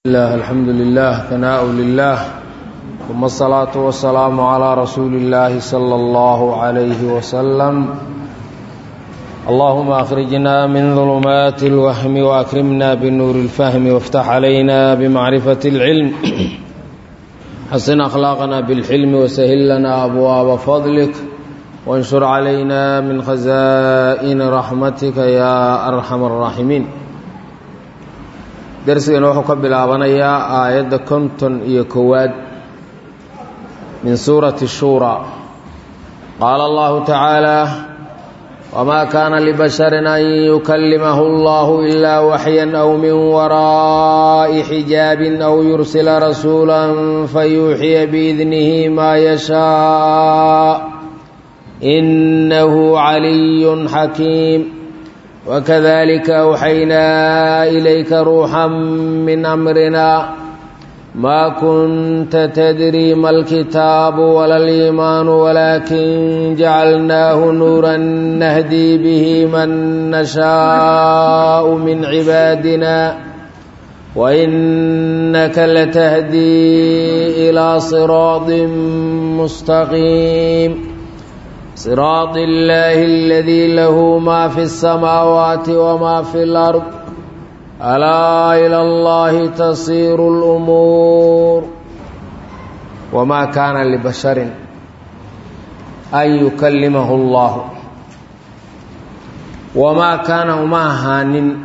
الله الحمد لله ثناء لله ثم الصلاة والسلام على رسول الله صلى الله عليه وسلم اللهم أخرجنا من ظلمات الوهم وأكرمنا بنور الفهم وافتح علينا بمعرفة العلم حسن أخلاقنا بالحلم وسهل لنا أبواب فضلك وانشر علينا من خزائن رحمتك يا أرحم الراحمين darsigana wuxuu ka bilaabanayaa aayadda konton iyo kowaad min suurati shuuraa qaala allahu tacaala wamaa kaana libasharin an yukallimahu allahu ilaa waxyan aw min waraa'i xijaabin aw yursila rasuulan fayuuxiya biidnihi maa yashaa innahu caliyun xakiim وكذلك أوحينا إليك روحا من أمرنا ما كنت تدري ما الكتاب ولا الإيمان ولكن جعلناه نورا نهدي به من نشاء من عبادنا وإنك لتهدي إلى صراط مستقيم صراط الله الذي له ما في السماوات وما في الأرض ألا إلى الله تصير الأمور وما كان لبشر أن يكلمه الله وما كان وما هان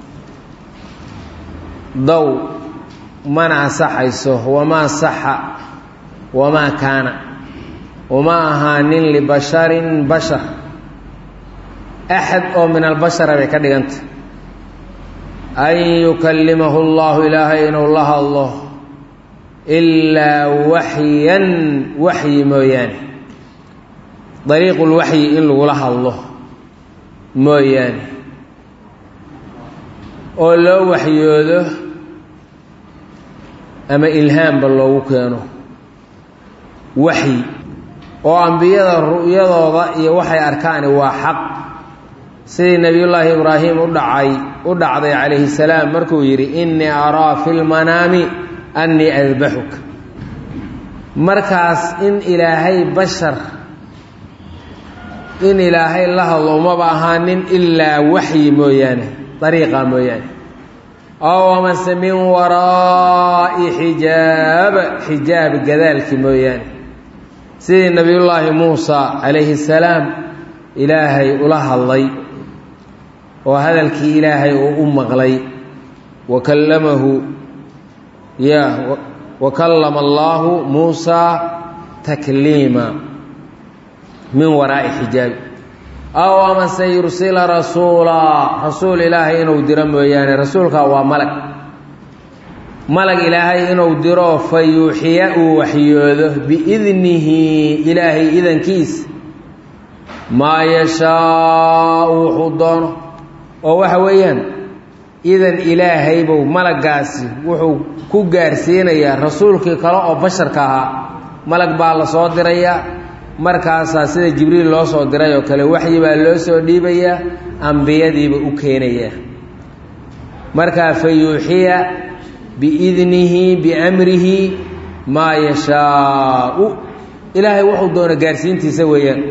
ضو منع صحيسه وما صح وما كان uma ahaanin libasharin bashar axad oo min albashara bay ka dhiganta an yukallimahu allahu ilaahay inuu la hadlo ilaa waxyan waxyi mooyaane dariiqulwaxyi in lagula hadlo mooyaane oo loo waxyoodo ama ilhaamba loogu keeno waxyi oo ambiyada ru'yadooda iyo waxay arkaani waa xaq sidii nebiyullaahi ibraahim u dhacay u dhacday calayhi salaam markuu yidhi innii araa fi lmanaami annii adbaxuka markaas in ilaahay bashar in ilaahay la hadlo umaba ahaanin ilaa waxyi mooyaane dariiqa mooyaane ow amase min waraa'i xijaab xijaab gadaalki mooyaane sidii nebiyullaahi muusa calayhi salaam ilaahay ula hadlay oo hadalkii ilaahay uu u maqlay wa kallamahu ya wa kallama allaahu muusaa takliima min waraa'i xijaabi aw amase yursila rasuulaa rasuul ilaahay inuu diro mooyaane rasuulkaa waa malag malag ilaahay inuu diro fa yuuxiya uu waxyoodo biidnihi ilaahay idankiisa maa yashaau wuxuu doono oo waxa weeyaan idan ilaahaybow malagaasi wuxuu ku gaarsiinayaa rasuulkii kale oo basharka ahaa malag baa la soo dirayaa markaasaa sida jibriil loo soo diray oo kale waxyi baa loo soo dhiibayaa ambiyadiiba u keenayaa markaa fa yuuxiya biidnihi biamrihi maa yashaau ilaahay wuxuu doono gaarsiintiisa weeyaan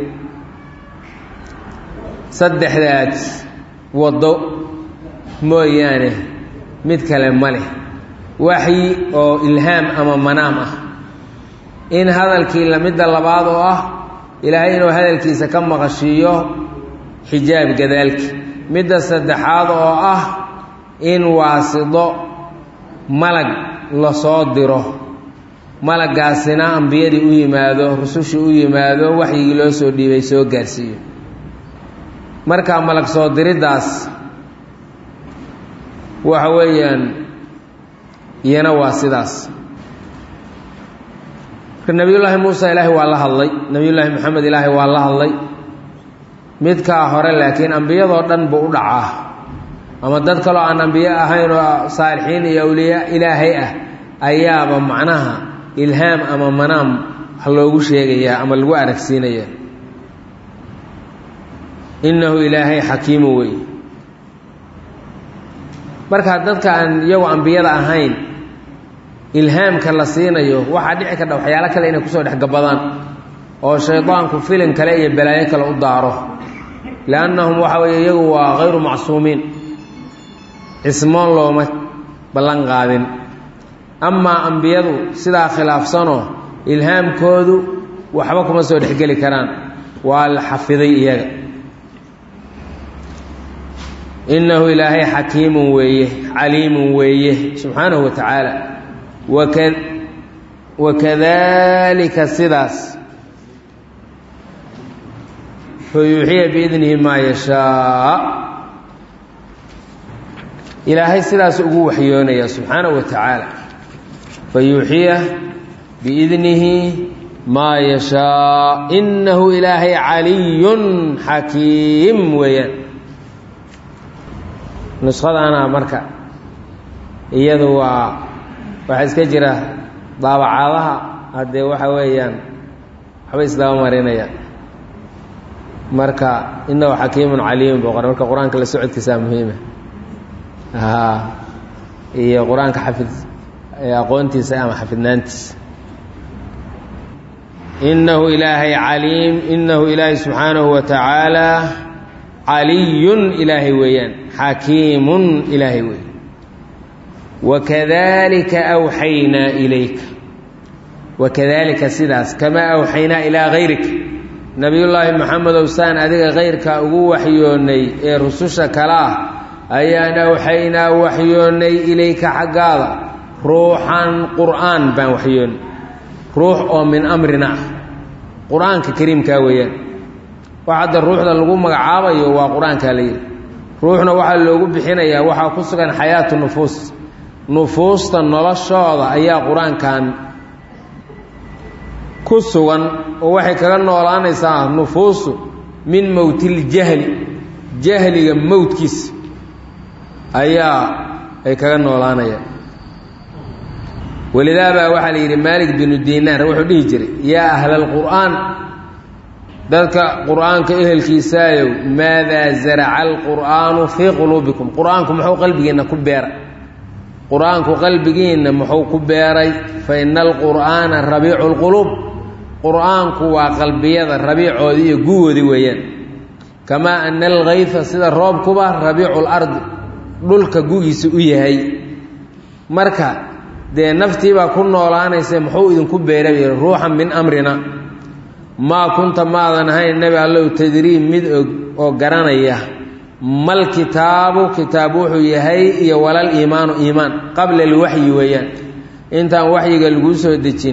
saddexdaad waddo mooyaane mid kale ma leh waxyi oo ilhaam ama manaam ah in hadalkii lamidda labaad oo ah ilaahay inuu hadalkiisa ka maqashiiyo xijaab gadaalki midda saddexaad oo ah in waasido malag la soo diro malagaasina ambiyadii u yimaado rusushii u yimaado waxyigii loo soo dhiibay soo gaarsiiyo markaa malag soo diriddaas waxa weeyaan iyana waa sidaas marka nebiyullaahi muusa ilaahay waa la hadlay nebiyullaahi moxamed ilaahay waa la hadlay midkaa hore laakiin ambiyadoo dhan buu u dhacaa ama dad kaloo aan ambiye ahayn oo saalixiin iyo awliyaa ilaahay ah ayaaba macnaha ilhaam ama manaam wax loogu sheegayaa ama lagu aragsiinayaa innahu ilaahay xakiimu wey markaa dadka aan iyagu ambiyada ahayn ilhaamka la siinayo waxaa dhici kardha waxyaalo kale inay kusoo dhexgabadaan oo shaydaanku filin kale iyo balaayo kale u daaro liannahum waxa weeye iyagu waa hayru macsuumiin cismoon looma ballan qaadin amaa ambiyadu sidaa khilaafsanoo ilhaamkoodu waxba kuma soo dhexgeli karaan waa la xafiday iyaga innahu ilaahay xakiimun weeye caliimun weeye subxaanahu wa tacaala waka wakadalika sidaas fayuuxiya biidnihi maa yashaa ilaahay sidaas ugu waxyoonaya subxaanahu wa tacaala fayuuxiya biidnihi maa yashaa innahu ilaahay caliyun xakiim weeyaan nuskhadaana marka iyadu waa waxaa iska jira daabacaadaha haddee waxa weeyaan waxba isdaba marinaya marka inahu xakiimun caliimun buu qora marka qur-aanka la socodkiisaa muhiima iyo qur-aanka xafid aqoontiisa ama xafidnaantiisa inahu ilaahay caliim inahu ilaahay subxaanahu wa tacaala caliyun ilaahay weeyaan xakiimun ilaahay weey wakadalika awxaynaa ilayka wakadalika sidaas kamaa awxaynaa ilaa hayrik nebiyullaahi maxamedow saan adiga kayrka ugu waxyoonnay ee rususha kale ah ayaan awxaynaa waxyoonnay ilayka xaggaada ruuxan qur'aan baan waxyoonnay ruux oo min amrina ah qur-aanka kariimkaa weeyaan wax hadda ruuxda lagu magacaabayo waa qur-aankaa la yidhi ruuxna waxaa loogu bixinayaa waxaa ku sugan xayaatu nufuus nufuusta noloshooda ayaa qur-aankan ku sugan oo waxay kaga noolaanaysaa nufuusu min mowtiljahli jahliga mowdkiisa ayaa ay kaga noolaanayaan walidaa baa waxaa la yidhi maalik binu dinaar wuxuu dhihi jiray yaa ahla alqur'aan dadka qur'aanka ehelkiisaayow maadaa zaraca alqur'aanu fii quluubikum qur-aanku muxuu qalbigiinna ku beeray qur-aanku qalbigiinna muxuu ku beeray fa ina alqur'aana rabiicu lquluub qur-aanku waa qalbiyada rabiicoodii iyo guwoodii weeyaan kamaa ana alkayfa sida roobkuba rabiicu lardi dhulka gugiisa u yahay marka dee naftiibaa ku noolaanaysa muxuu idinku beeray ruuxan min amrina maa kunta maadan ahayn nebi allow tadrii mid og oo garanaya mal kitaabu kitaab wuxuu yahay iyo walal iimaanu iimaan qabla alwaxyi weeyaan intaan waxyiga laguu soo dejin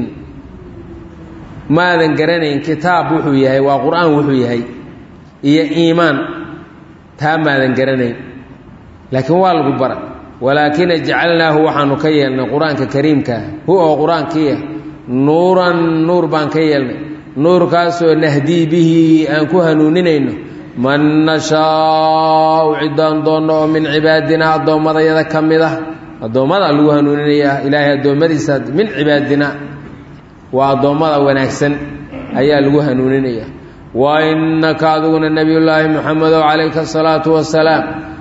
maadan garanayn kitaab wuxuu yahay waa qur-aan wuxuu yahay iyo iimaan taa maadan garanayn laakiin waa lagu bara walaakina jacalnaahu waxaanu ka yeelnay qur-aanka kariimkaa hu oo qur-aankiiah nuuran nuur baan ka yeelnay nuurkaasoo nahdii bihi aan ku hanuuninayno man nashaau ciddaan doonno oo min cibaadinaa addoommadayada ka mid ah addoommada lagu hanuuninayaa ilaahay addoommadiisa min cibaadina waa addoommada wanaagsan ayaa lagu hanuuninaya wa innaka adiguna nebiyullaahi moxamedow calayka asalaatu wasalaam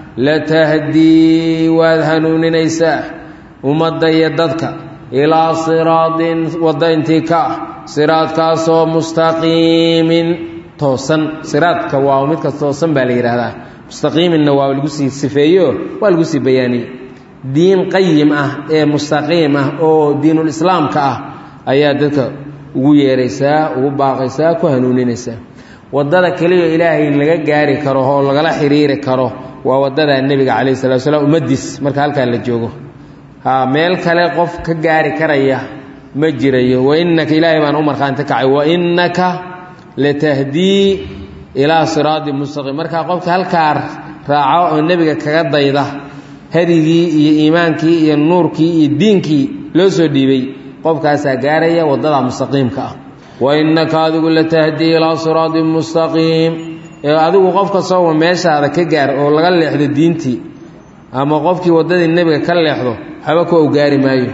latahdii waad hanuuninaysaa ummadda iyo dadka ilaa siraadin wadda intii ka ah siraadkaasoo mustaqiimin toosan siraadka waa midka toosan baa la yidhaahdaa mustaqiiminna waa lagu sii sifeeyo waa lagu sii bayaaniyey diin qayim ah ee mustaqiim ah oo diinulislaamka ah ayaa dadka ugu yeeraysaa ugu baaqaysaa ku hanuuninaysaa waddada keliya ilaahay laga gaari karo oo lagala xiriiri karo waa waddada nebiga calayhi salatu wasalaam ummaddiis marka halkaan la joogo ha meel kale qof ka gaari karaya ma jirayo wainnaka ilaahay baan u markhaanti kacay wainnaka latahdii ilaa siraadi mustaqiim markaa qofka halkaa raaco oo nebiga kaga dayda hadigii iyo iimaankii iyo nuurkii iyo diinkii loo soo dhiibay qofkaasaa gaaraya waddada mustaqiimka ah wainnaka adigu latahdii ilaa siraadin mustaqiim ee adigu qof kastooba meeshaada ka gaar oo laga leexdo diintii ama qofkii waddadii nebiga ka leexdo waxba ku awgaari maayo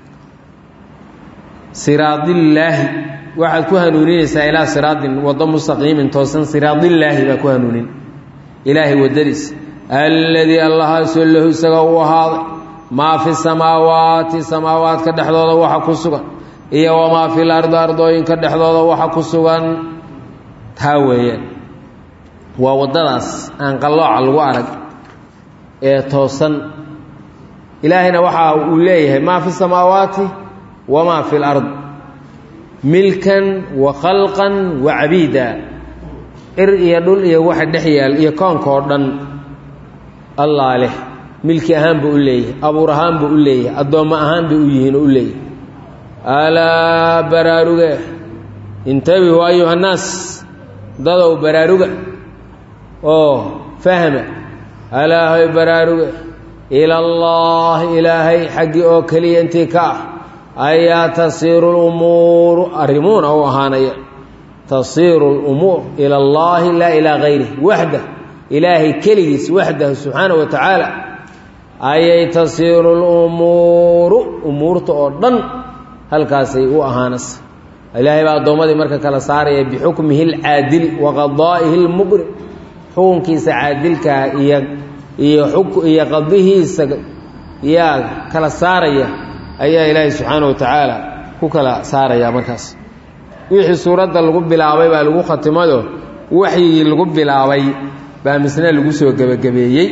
siraadillaahi waxaad ku hanuuninaysaa ilaa siraadin waddo mustaqiimin toosan siraadillaahi baa ku hanuunin ilaahay waddadiis alladii allahaasoo lahu isaga u ahaaday maa fi samaawaati samaawaadka dhexdooda waxa ku sugan iyo wamaa fil ardi ardooyinka dhexdooda waxa ku sugan taa weeyaan waa waddadaas aan qallooca lagu arag ee toosan ilaahayna waxa uu leeyahay maa fi samaawaati wamaa fi lard milkan wa khalqan wa cabiida ir iyo dhul iyo waxa dhex yaal iyo koonka oo dhan allaa leh milki ahaan buu u leeyahay abuur ahaan buu u leeyahay addoommo ahaan bay u yihiin oo u leeyahay alaa baraaruge intabihu ayuha nnaas dadow baraaruga oo fahma alaahay baraaruge ilallaahi ilaahay xaggii oo keliya intii ka ah ayaa tasiiru lumuuru arrimuuna u ahaanaya tasiiru lumuur ila allaahi laa ilaa gayrih waxdah ilaahay keligiis waxdahu subxaana wa tacaala ayay tasiiru lumuuru umuurta oo dhan halkaasay u ahaanaysa ilaahay baa addoommadii marka kala saaraya bixukmihi alcaadili wa qadaa'ihi lmuqri xukunkiisa caadilkaa iyo iyo iyo qadihiisa yaa kala saaraya ayaa ilaahay subxaana wa tacaala ku kala saaraya markaas wixii suuradda lagu bilaabay baa lagu khatimayo waxyigii lagu bilaabay baa misna lagu soo gebagabeeyey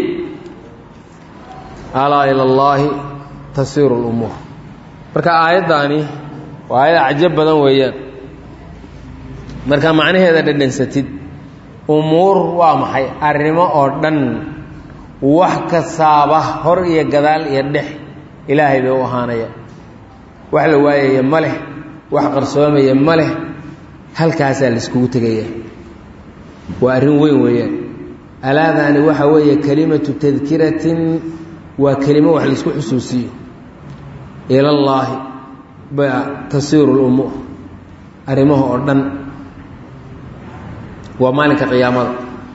alaa ila allaahi tasiiru lumuur marka aayaddaani waa aayad cajab badan weeyaan marka macnaheeda dhadhansatid umuur waa maxay arrimo oo dhan wax kastaaba hor iyo gadaal iyo dhex ilaahay bay u ahaanaya wax la waayaya ma leh wax qarsoomaya ma leh halkaasaa laiskugu tegaya waa arrin weyn weeyaan alaadaani waxa weeye kelimatu tadkiratin waa kelimo wax laisku xusuusiyo ilallaahi baa tasiiru lumuur arrimaha oo dhan waa maalinka qiyaamada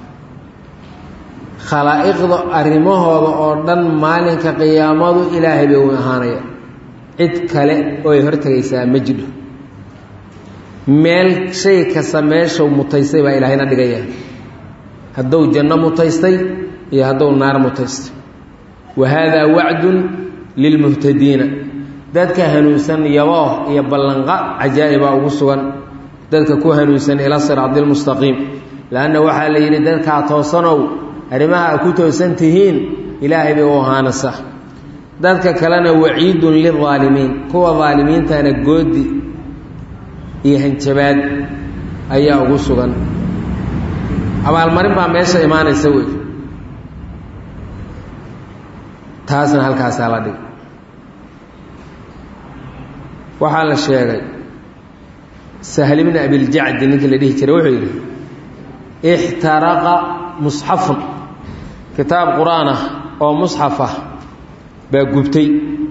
khalaa'iqda arrimahooda oo dhan maalinka qiyaamadu ilaahay bay u ahaanaya cid kale oo ay hortegaysaa ma jidho meel shay kasta meeshau mutaystay baa ilaahayna dhigaya hadduu janno mutaystay iyo hadduu naar mutaystay wa haadaa wacdun lilmuhtadiina dadka hanuunsan yabooh iyo ballanqa cajaa'ibaa ugu sugan dadka ku hanuunsan ila siraadi lmustaqiim leanna waxaa la yidhi dadkaa toosanow arrimaha a ku toosan tihiin ilaahay bay u ahaanaysa dadka kalena waciidun lilaalimiin kuwa daalimiintana goodi iyo hanjabaad ayaa ugu sugan abaalmarin baa meesha imaanaysa wey taasna halkaasaa la dhig waxaa la sheegay sahl bni abiljacdi ninkii la dhihi jiray wuxuu yidhi ixtaraqa musxafun kitaab qur-aan ah oo musxaf ah baa gubtay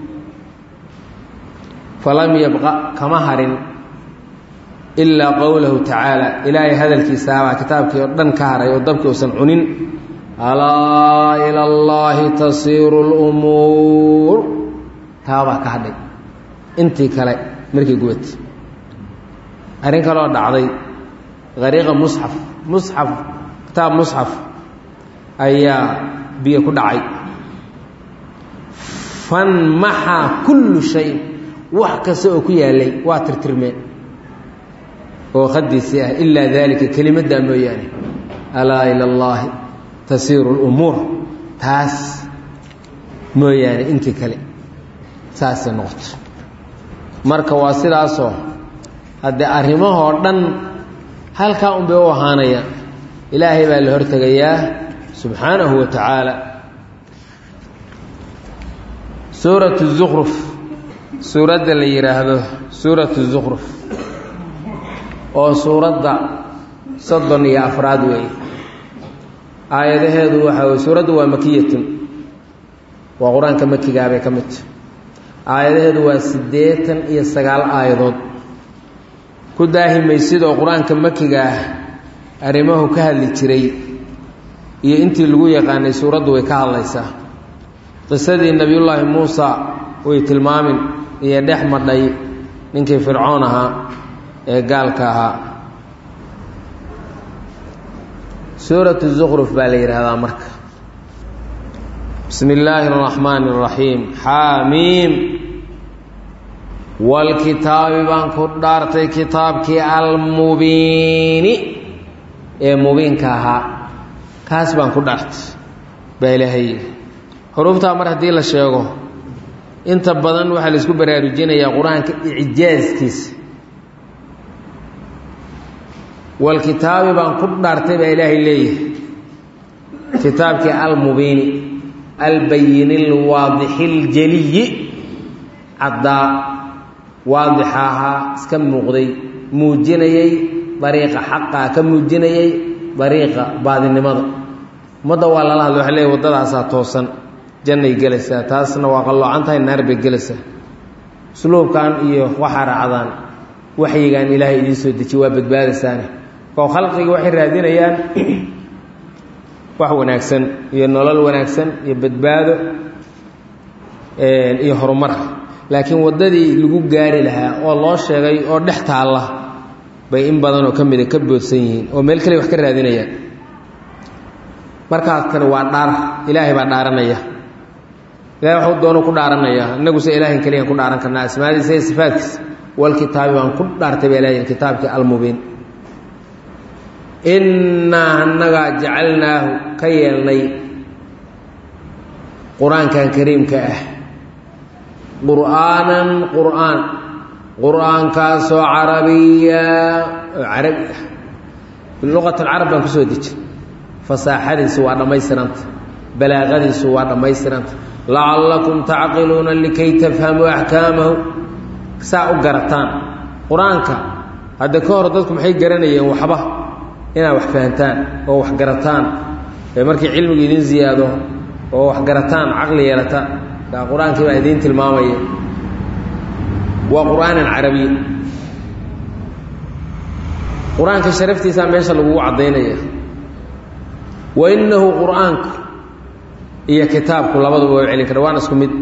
falam yabqa kama harin ilaa qowlahu tacaala ilaahay hadalkiisaabaa kitaabkii oo dhan ka haray oo dabkii uusan cunin alaa ila allaahi tasiiru lumuur taabaa ka hadhay intii kale markii gubatay arrin kaloo dhacday hariiqa musxaf musxaf kitaab musxaf ayaa biyo ku dhacay fanmaxa kullu shay wax kasta oo ku yaalay waa tirtirmeen oo khadiisii ah ilaa daalika kelimaddaa mooyaane alaa ila allaahi tasiiru lumuur taas mooyaane intii kale saasay noqoto marka waa sidaasoo haddee arrimahoo dhan halkaa un bay u ahaanayaan ilaahay baa la hortegayaa subxaanahu wa tacaala suuratu zukruf suuradda la yidhaahdo suuratu zukruf oo suuradda soddon iyo afraad weeye aayadaheedu waxaa weye suuraddu waa makiyatun waa qur-aanka makigaa bay ka mid tahy aayadaheedu waa siddeetan iyo sagaal aayadood ku daahimaysidoo qur-aanka makiga ah arrimahu ka hadli jiray iyo intii lagu yaqaanay suuraddu way ka hadlaysaa qisadii nebiyullaahi muusa way tilmaamin iyo dhex madhay ninkii fircoon ahaa ee gaalka ahaa suuratu zukruf baa la yidhaahdaa marka bismi illaahi اraxmaani اraxiim xaamiim walkitaabi baan ku dhaartay kitaabkii almubiini ee mubiinka ahaa kaas baan ku dhaartay baa ilaahay yidhi xuruuftaa mar haddii la sheego inta badan waxaa la isku baraarujinayaa qur-aanka icjaaskiisa walkitaabi baan ku dhaartay baa ilaahay leeyahay kitaabkii almubiini albayini lwaadixi اljaliyi caddaa waadixa ahaa iska muuqday muujinayey dariiqa xaqaa ka muujinayey dariiqa baadinimada ummadda waa lala hadla waxa leey waddadaasaa toosan jannay gelaysaa taasna waa qalloocan tahay naar bay gelaysaa usluubkan iyo waxaa raacdaan waxyigan ilaahay idiin soo dejiye waa badbaadaysaane koo khalqiga waxay raadinayaan wax wanaagsan iyo nolol wanaagsan iyo badbaado iyo horumar laakiin waddadii lagu gaari lahaa oo loo sheegay oo dhex taalla bay in badanoo ka mida ka boodsan yihiin oo meel kale wax ka raadinayaan markaas kani waa dhaar ilaahay baa dhaaranaya ilahay waxuu doono ku dhaaranaya innaguse ilaahin keliyan ku dhaaran karnaa asmaadiisa iyo sifaadkiisa walkitaabi baan ku dhaartay baa ilahay kitaabkii almubiin innaa annagaa jacalnaahu ka yeelnay qur-aankan kariimka ah qur'aanan qur'aan qur'aankaasoo carabiya oo carabi ah biluqat alcarab baan kusoo dejin fasaaxadiisu waa dhammaystiranta balaaqadiisu waa dhammaystiranta lacallakum tacqiluuna likay tafhamuu axkaamahu saa u garataan qur-aanka hadda ka hor dadku maxay garanayeen waxba inaad wax fahantaan oo wax garataan ee markii cilmigu idin ziyaado oo wax garataan caqli yeelata kaa qur-aankii baa idiin tilmaamaya waa qur'aanan carabiya qur-aanka sharaftiisaa meesha lagugu caddaynaya wa innahu qur'aanku iyo kitaabku labaduba waa celin kara waana isku mid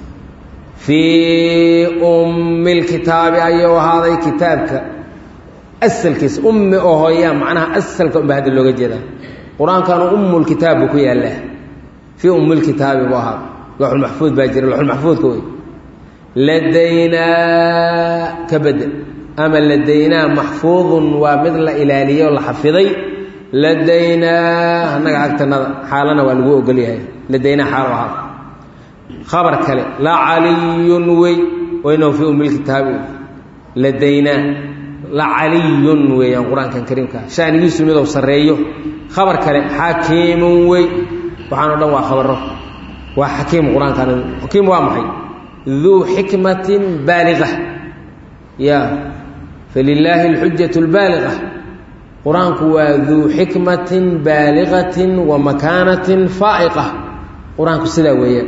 fii ummi lkitaabi ayuu ahaaday kitaabka asalkiisa ummi oo hooyaa macnaha asalka unba hadda looga jeedaa qur-aankanu ummulkitaab buu ku yaallaa fii ummilkitaabi buu ahaaday looxulmaxfuud baa jira looxulmaxfuudka wey ladaynaa ka bedel ama ladaynaa maxfuudun waa mid la ilaaliyo o la xafiday ladaynaa annaga agtanada xaalana waa lagu ogol yahay ladaynaa xaalo ahaa khabar kale la caliyun wey waynahu fii ummilkitaabi wey ladaynaa la caliyun weeyaan qur-aankan kariimkaa shanigiisu midou sarreeyo khabar kale xakiimun wey waxaan o dhan waa khabaro waa xakiim qur-aankan xakiim waa maxay duu xikmatin baaliqa ya falilaahi alxujatu lbaaliqa qur-aanku waa duu xikmatin baaliqatin wa makaanatin faa'iqa qur-aanku sidaa weeyaan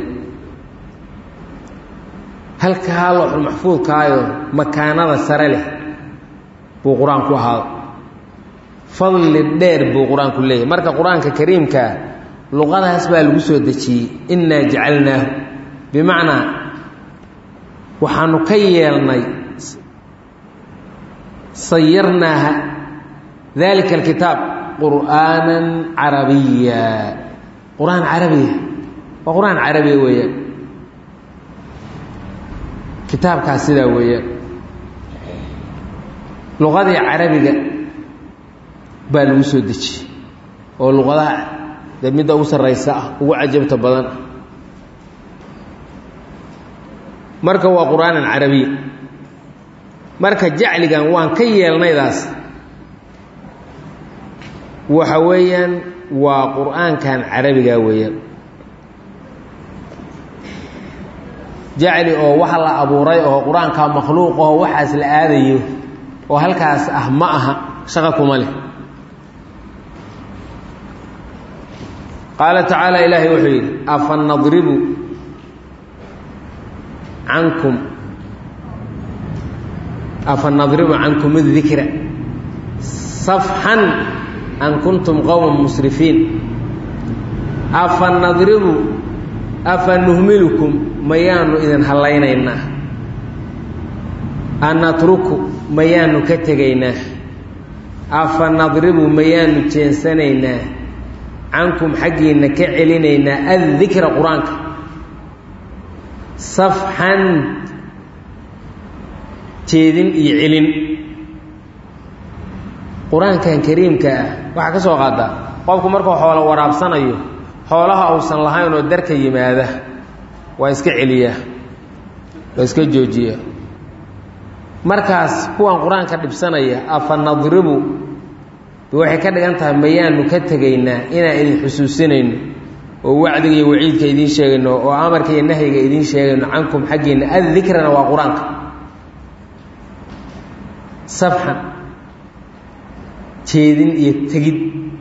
halkaa looxulmaxfuudkaayo makaanada sare leh buu qur-aanku ahaado fadli dheer buu qur-aanku leeyahy marka qur-aanka kariimkaa luqadaas baa lagu soo dejiyey innaa jacalnaahu bimacnaa waxaanu ka yeelnay sayarnaaha dalika alkitaab qur'aanan carabiya qur-aan carabiya waa qur-aan carabiya weeyaan kitaabkaas sidaa weeyaan luqadii carabiga baa lagu soo dejiyey oo luqadaha dee midda ugu sarraysa ah ugu cajabta badan marka waa qur'aanan carabiya marka jacligan waan ka yeelnaydaas waxa weeyaan waa qur'aankan carabiga weeyaan jacli oo waxa la abuuray oo qur-aanka makhluuq oo waxaas la aadayo oo halkaas ah ma aha shaqo kuma leh qaala tacaala ilaahay wuxuu yidhi afa nadribu cankum afa nadribu cankum adikra safxan an kuntum qowma musrifiin afa nadribu afa nuhmilukum mayaanu idin hallaynaynaa an natruku mayaanu ka tegaynaa afa nadribu mayaanu jeensanaynaa cankum xaggiinna ka celinaynaa addikra qur-aanka safxan jeedin iyo celin qur-aankan kariimka ah waxaa ka soo qaadaa qofku markuu xoolo waraabsanayo xoolaha uusan lahayn oo darka yimaada waa iska celiyaa waa iska joojiyaa markaas kuwan qur-aanka dhibsanaya afa nadribu waxay ka dhigan tahay mayaanu ka tegaynaa inaan idin xusuusinayno oo wacdiga iyo waciidka idiin sheegayno oo amarka iyo nahyiga idiin sheegayno cankum xaggiinna addikrana waa qur-aanka safxan jeedin iyo tegid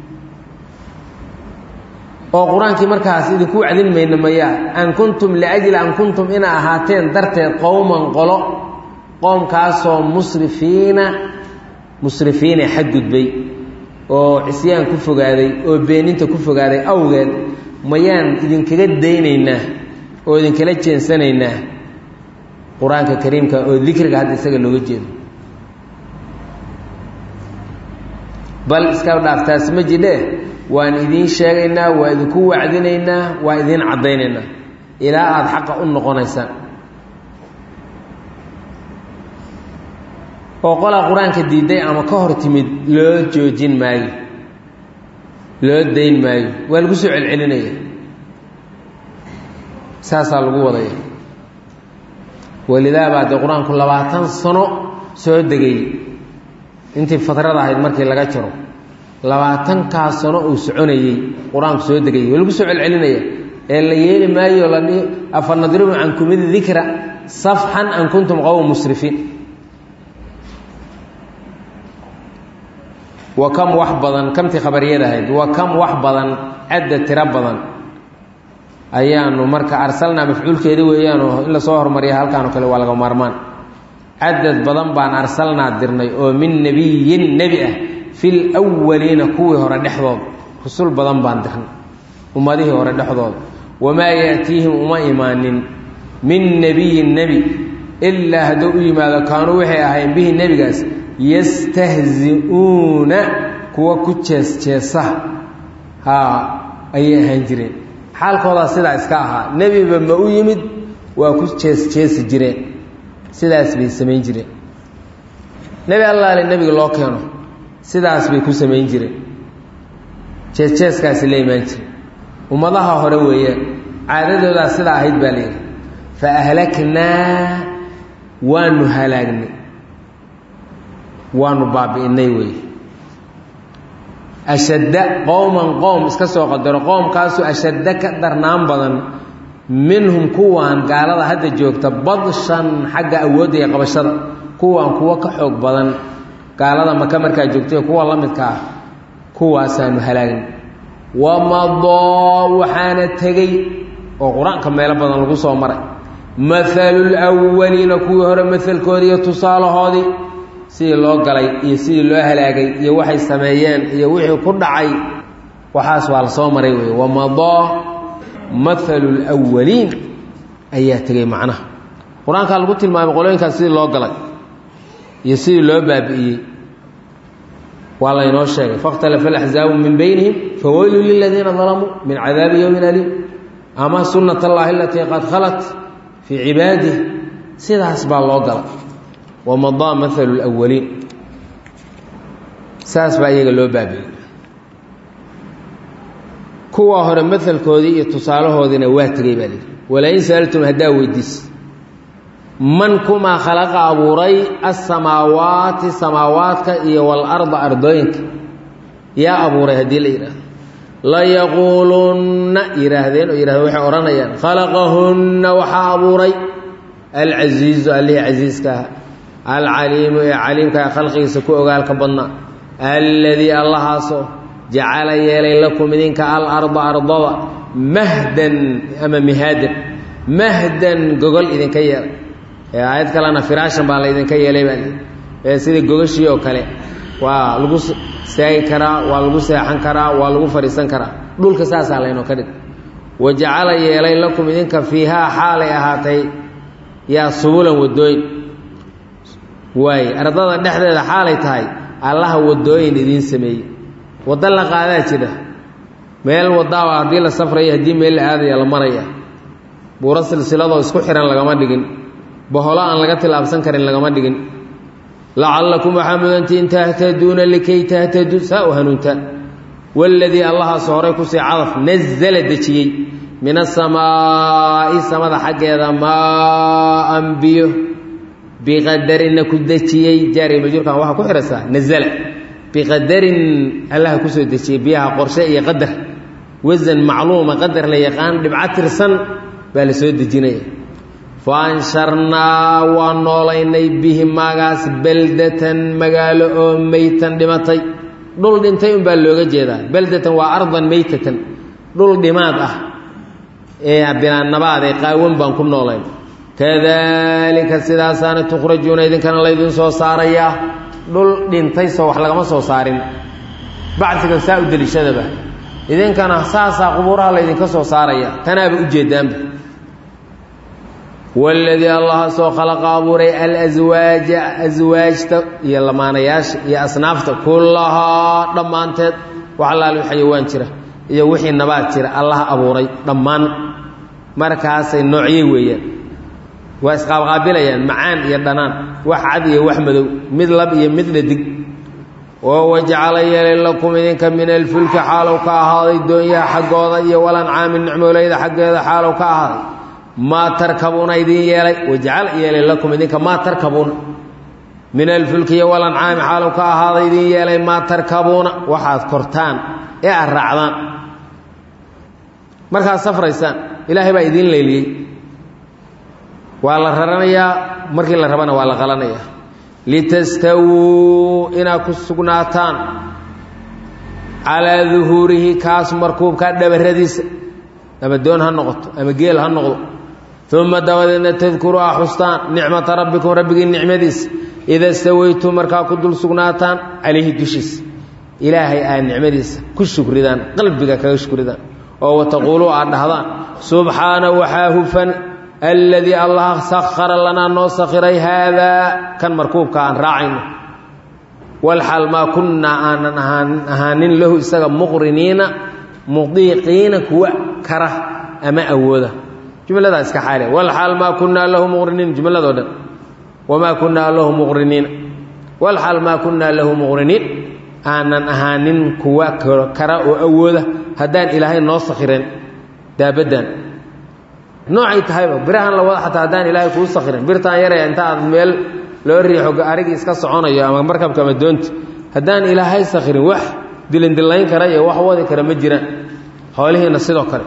oo qur-aankii markaas idinku wacdin mayna mayaa an kuntum liajli an kuntum ina ahaateen darteed qowman qolo qoomkaasoo musrifiina musrifiina xadgudbay oo cisyaan ku fogaaday oo beeninta ku fogaaday awgeed mayaan idinkaga daynaynaa oo idinkala jeensanaynaa qur-aanka kariimka oo dikriga hadda isaga looga jeedo bal iska dhaaftaas ma jidhe waan idiin sheegaynaa waa idinku wacdinaynaa waa idiin caddaynaynaa ilaa aada xaqa u noqonaysaan oo qolaa qur-aanka diiday ama ka hor timid loo joojin maayo loo dayn maayo waa lagu soo celcelinaya saasaa lagu wadaya walidaa baa dee qur-aanku labaatan sano soo degay intii fatrada ahayd markii laga jaro labaatankaa sano uu soconayey qur-aanku soo degayay waa lagu soo celcelinaya ee la yeeli maayo la afa nadribu cankum idikra safxan an kuntum qowm musrifiin wa kam wax badan kamtii khabariyada ahayd wa kam wax badan cadda tiro badan ayaanu marka arsalnaa mafcuulkeedi weeyaanoo in lasoo hormariya halkaan oo kale waa laga maarmaan cadad badan baan arsalnaa dirnay oo min nebiyin nebi ah fil waliina kuwii hore dhexdooda rusul badan baan dirnay ummadihii hore dhexdooda wamaa yaatiihim uma imaanin min nebiyin nebi ilaa hadduu u yimaado kaanuu waxay ahayn bihi nebigaas yastahzi-uuna kuwa ku jees-jeesa haa ayay ahaan jireen xaalkoodaa sidaa iska ahaa nebiba ma u yimid waa ku jees-jeesi jireen sidaas bay samayn jireen nebi allaale nebiga loo keeno sidaas bay ku samayn jireen jees-jeeskaasi la imaan jire ummadaha hore weeyaan caadadoodaa sidaa ahayd baa layidhi fa ahlaknaa waanu halaagnay waanu baabi'inay weeye ashadda qowman qowm iska soo qadaro qoomkaasoo ashadda ka darnaan badan minhum kuwaan gaalada hadda joogta badshan xagga awoodda iyo qabashada kuwaan kuwo ka xoog badan gaalada maka markaa joogtay kuwa la midka ah kuwaasaanu halaagin wamadoo waxaana tegey oo qur-aanka meelo badan lagu soo maray mahalul awaliina kuwii hore mahalkoodii iyo tusaalahoodii sidii loo galay iyo sidii loo halaagay iyo waxay sameeyeen iyo wixii ku dhacay waxaas waa la soo maray wey wamadoo mahalu lwaliin ayaa tegey macnaha qur-aankaa lagu tilmaamay qolooyinkaas sidii loo galay iyo sidii loo baabi'iyey waa laynoo sheegay fakhtalafa alaxzaabu min beynihim faweylu liladiina dalamuu min cadaabi yowmin aliim ama sunnat allahi alatii qad khalat fii cibaadih sidaas baa loo galay wamadaa mahalu lwaliin saas baa iyaga loo baabi'iyey kuwa hore mahalkoodii iyo tusaalahoodiina waa tegey baa lihi walain sa'altum haddaa weydiis man kumaa khalaqa abuuray asamaawaati samaawaadka iyo walarda ardooyinka yaa abuuray haddii la yidhaahdo layaquulunna yidhaahdeen oo yidhahdeen waxay odhanayaan khalaqahunna waxaa abuuray alcasiizu allihii casiiska ah alcaliimu ee caliimka khalqigiisa ku ogaalka badnaa alladii allahaasoo jacala yeelay lakum idinka alarda ardada mahdan ama mihaadan mahdan gogol idinka yeelay ee aayad kalena firaashan baa laydinka yeelay baa ee sida gogashii oo kale waa lagu istaagi karaa waa lagu seexan karaa waa lagu fadhiisan karaa dhulka saasaa laynoo ka dhig wa jacala yeelay lakum idinka fiihaa xaalay ahaatay yaa subulan wadooyin waaye ardada dhexdeeda xaalay tahay allaha wadooyin idiin sameeyey waddo la qaadaa jira meel wadaaba haddii la safraya haddii meel la aadaya la maraya buuro silsiladoo isku xihan lagama dhigin boholo aan laga tilaabsan karin lagama dhigin lacallakum waxaa mudantiin tahtaduuna likay tahtaduu saa u hanuunta waladii allahaas horay kusii cadaf nazala dejiyey min asamaa'i samada xaggeeda maaan biyo biqadarina ku dejiyey jaari majurkan waxaa ku xihaysaa nazala biqadarin allaha kusoo dejiyey biyaha qorshe iyo qadar wasan macluuma qadar la yaqaan dhibco tirsan baa la soo dejinaya fa ansharnaa waa noolaynay bihi maagaas beldatan magaalo oo meytan dhimatay dhul dhintay unbaa looga jeedaa beldatan waa ardan meytatan dhul dhimaad ah ee binaanabaad ee qaawan baan ku noolayn kadalika sidaasaana tukhrajuuna idinkana laydin soo saarayaa dhul dhintay soo wax lagama soo saarin bacdiga saa u deliishadaba idinkana saasaa qubuuraha laydinka soo saaraya tanaaba ujeedaanba waladii allahaasoo khalaqa abuuray alaswaaja aswaajta iyo lamaanayaasha iyo asnaafta kullahaa dhammaanteed wax allaal xayawaan jira iyo wixii nabaad jira allaha abuuray dhammaan markaasay noocyey weeyaan waa isqaabqaabilayaan macaan iyo dhanaan wax cad iyo wax madow mid lab iyo mid dhadig oo wajacala yeelay lakum idinka min alfulki xaalow ka ahaaday doonyaha xaggooda iyo walancaami nicmoolayda xaggeeda xaalow ka ahaaday maa tarkabuuna idin yeelay wajacala yeelay lakum idinka maa tarkabuuna min alfulki iyo walancaami xaalow ka ahaaday idin yeelay maa tarkabuuna waxaad kortaan ee aad raacdaan markaad safraysaan ilaahay baa idiin leyliyey waa la raranayaa markii la rabana waa la qalanayaa litastawuu inaad ku sugnaataan calaa duhuurihi kaas markuubkaa dhabaradiisa ama doon ha noqoto ama geel ha noqdo uma dabadeedna tadkuru a xustaan nicmata rabbikum rabbigii nicmadiisa ida stawaytum markaa ku dul sugnaataan calayhi dushiisa ilaahay aad nicmadiisa ku shukridaan qalbiga kaga shukridaan oo wataquuluu aad dhahdaan subxaana waxaa hufan alladii allah sakhara lanaa noo sakhiray haadaa kan markuubka aan raacayno walxaal maa kunnaa aanan ahaanin lahu isaga muqriniina mudiiqiina kuwa kara ama awooda jumladaa iska xaale walxaal maa kunnaa lahu muqriniin jumladoo dhan wamaa kunnaa lahu muqriniina walxaal maa kunnaa lahu muqriniin aanan ahaanin kuwa kara oo awooda haddaan ilaahay noo sakhiren daabaddan noocay tahayba birahan la wada xataa haddaan ilaahay kuu sakhirin birtaan yaraya inta aad meel loo riixo arigii iska soconayo ama markabka ama doonta haddaan ilaahay sakhirin wax dilindillayn kara iyo wax wadi kara ma jiraan xoolihiina sidoo kale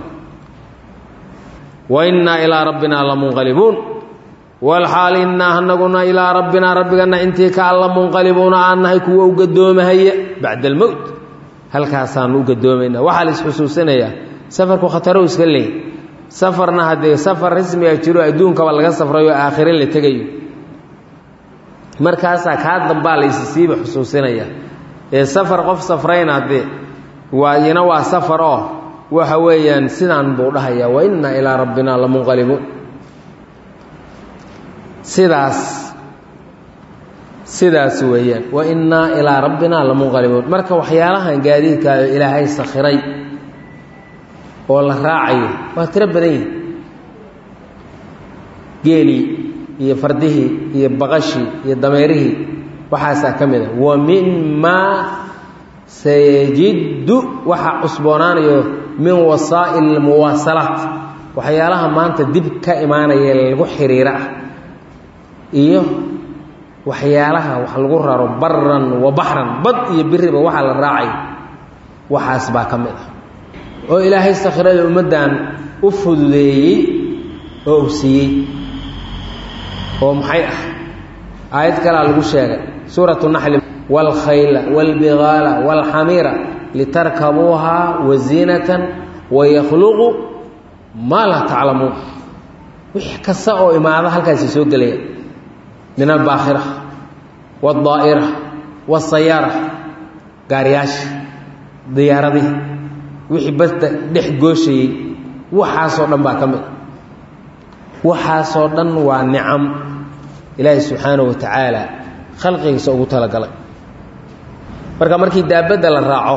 wa innaa ilaa rabbinaa lamunqalibuun walxaal innaa anaguna ilaa rabbinaa rabbigana intii ka alla munqalibuuna aan nahay kuwa u gadoomahaya bacda almowt halkaasaanu u gadoomaynaa waxaa la isxusuusinayaa safarku khataro iska leeyay safarna haddee safar rasmiga jiro adduunkaba laga safrayo aakhire la tegayo markaasaa kaa dambaa la isisiiba xusuusinaya ee safar qof safrayna haddee waa ina waa safar oo waxa weeyaan sidaan buu dhahayaa wa innaa ilaa rabbinaa lamunqalibuun sidaas sidaas weeyaan wa innaa ilaa rabbinaa lamunqalibuun marka waxyaalahan gaadiidkaayo ilaahay sakhiray oo la raacayo waa tiro badan yihi geelii iyo fardihii iyo baqashii iyo dameerihii waxaasaa ka mid a wa minmaa sayajiddu waxaa cusboonaanayo min wasaa'il almuwaasalaat waxyaalaha maanta dib ka imaanaya lagu xiriiro ah iyo waxyaalaha wax lagu raro baran wa baxran bad iyo biriba waxaa la raacayo waxaas baa ka mid ah oo ilaahay sakhirada ummaddan u fududeeyey oo u siiyey oo maxay ah aayad kalea lagu sheegay suuratu naxli waalkhayla waalbigaala waalxamiira litarkabuuhaa waziinatan wayakhluqu maa laa taclamuun wix kasta oo imaada halkaasi soo gelaya min albaakhira waadaa'ira waasayaara gaariyaasha diyaaradihii wixii badda dhex gooshayey waxaasoo dhan baa ka mid waxaasoo dhan waa nicam ilaahay subxaanahu wa tacaala khalqigiisa ugu talagalay marka markii daabadda la raaco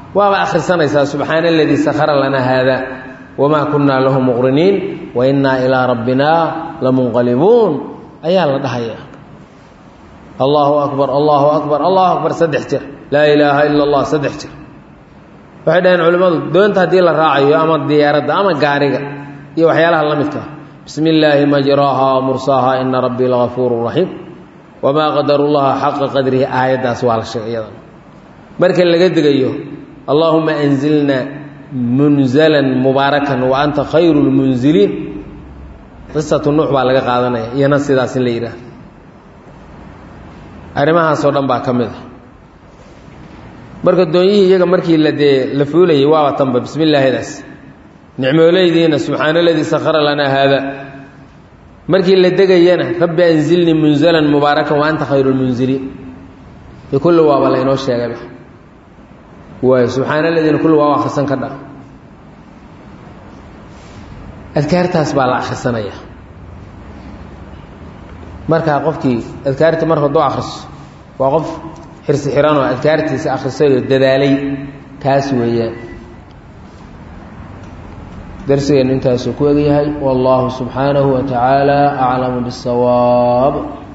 waaba akhrisanaysaa subxaana aladii sakhara lanaa haada wamaa kunnaa lahu muqriniin wa innaa ilaa rabbinaa lamunqalibuun ayaa la dhahayaa allahu akbar allahu akbar allahu akbar saddex jir laa ilaaha ila allah saddex jir waxay dhaheen culimmadu doonta haddii la raacayo ama diyaaradda ama gaariga iyo waxyaalaha la midka bismi illaahi majraaha mursaaha ina rabbii lagafuuru raxiim wamaa qadaru llaha xaqa qadrihi aayaddaas waa la sheegay iyadan marka laga degayo allaahuma anzilna munzalan mubaarakan wa anta khayru lmunziliin qisatu nuux baa laga qaadanaya iyana sidaas in la yidhaah arrimahaasoo dhan baa ka mid a marka doonyihii iyaga markii la dee la fuulayay waaba tanba bismi illaahidaas nicmooleydiina subxaana aladii sakhara lanaa haada markii la degayana rabbi anzilnii munzalan mubaarakan wa anta khayru lmunziliin de kulli waaba laynoo sheegayba waayo subxaana aladiina kulli waaba akhrisan ka dha adkaartaas baa la akhrisanaya markaa qofkii adkaarta mar hadduu akhriso waa qof xirsi xiranoo adkaartiisa akhrisayoo dadaalay kaas weeyaan darsigeennu intaasuu ku egyahay wallaahu subxaanahu wa tacaala aclamu biاsawaab